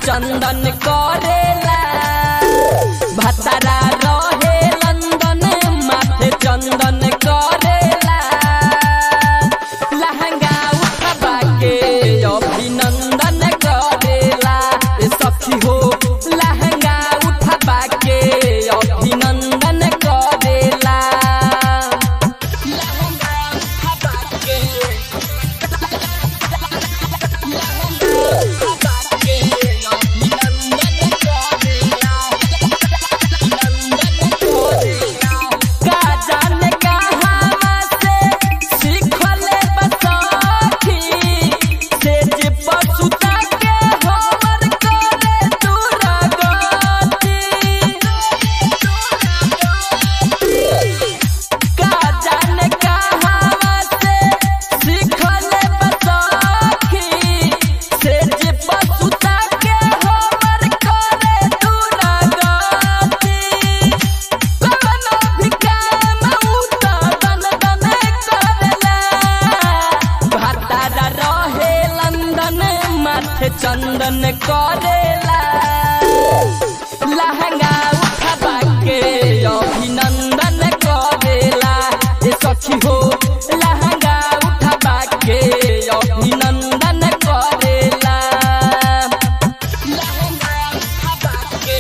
चंदन करेला भतरा रहे लंदन माथे चंदन करेला लहंगा उठबा के अभिनंदन करेला ए सखी हो लहंगा उठबा के अभिनंदन करेला लहंगा उठबा के का जाने कहाँ से सीखले बसखी से जे पसुता के हमर करे दुर्गति का जाने कहाँ से सीखले बसखी से जे पसुता के हमर करे दुर्गति कवनो भी काम उता दन दन करेला भतारा रहे लंदन माथे चंदन करेला लहंगा उठबा के अभिनंदन करेला ए सखी हो लहंगा उठबा के अभिनंदन करेला लहंगा उठबा के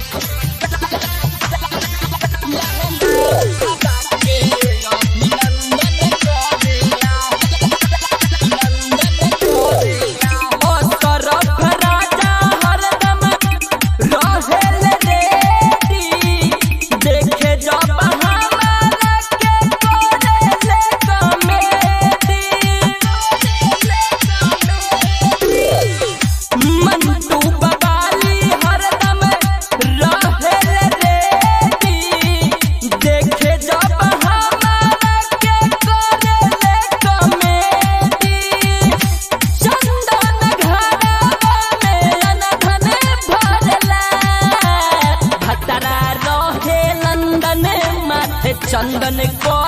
ओ तरफ राजा हरदम रहेल रेडी देखे जब हमारा के करेले कमेडी मंटू बबाली हरदम रहेल रेडी देखे जब हमारा के करेले कमेडी चंदन घरवा में अनधन भरला भतरा रहे लंदन माथे चंदन को